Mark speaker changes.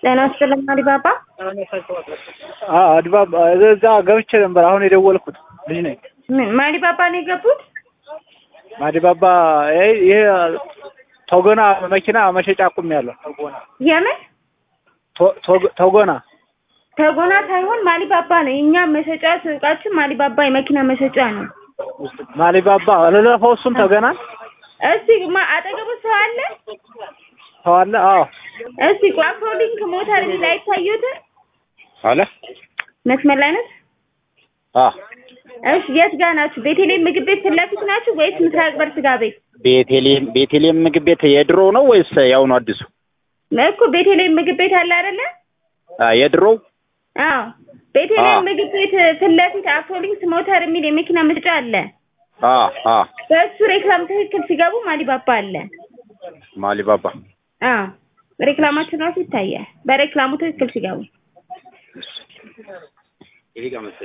Speaker 1: ጤና ይስጥልኝ አዲባባ።
Speaker 2: አዲባባ እዛ ገብቼ ነበር አሁን የደወልኩት ልጅ ነኝ።
Speaker 1: ምን ማዲባባ ነው የገቡት?
Speaker 2: ማዲባባ ይሄ ቶጎና መኪና መሸጫ አቁሜያለሁ።
Speaker 1: የምን
Speaker 2: ቶ- ቶ- ቶጎና
Speaker 1: ተጎና ሳይሆን ማሊባባ ነው። የእኛ መሸጫ ሱቃችን ማሊባባ የመኪና መሸጫ ነው።
Speaker 2: ማሊባባ ልለፈው እሱን ተገና
Speaker 1: እስቲ ማ- አጠገቡ ሰው አለ?
Speaker 2: ሰው አለ? አዎ
Speaker 1: እስቲ አፍሮሊንክ ሞተር የሚል አይታዩትም?
Speaker 2: አለ።
Speaker 1: መስመር ላይ ነች?
Speaker 2: አዎ
Speaker 1: እሺ የት ጋር ናችሁ? ቤተልሔም ምግብ ቤት ፊት ለፊት ናችሁ ወይስ ምስራቅ በር ስጋ ቤት?
Speaker 3: ቤቴሌም ቤቴሌም ምግብ ቤት የድሮ ነው ወይስ ያው ነው አዲሱ?
Speaker 1: እኮ ቤተልሔም ምግብ ቤት አለ አይደለ?
Speaker 3: አ የድሮው
Speaker 1: አዎ ቤተልሔም
Speaker 3: አዎ።
Speaker 1: ምግብ ቤት ፊት ለፊት አፍሮሊንክስ ሞተር የሚል የመኪና መሸጫ አለ።
Speaker 3: አ አ
Speaker 1: በእሱ ሬክላም ትክክል ሲገቡ ማሊባባ አለ።
Speaker 3: ማሊባባ
Speaker 1: አዎ ሬክላማችን ራሱ ይታያል። በሬክላሙ ትክክል ሲገቡ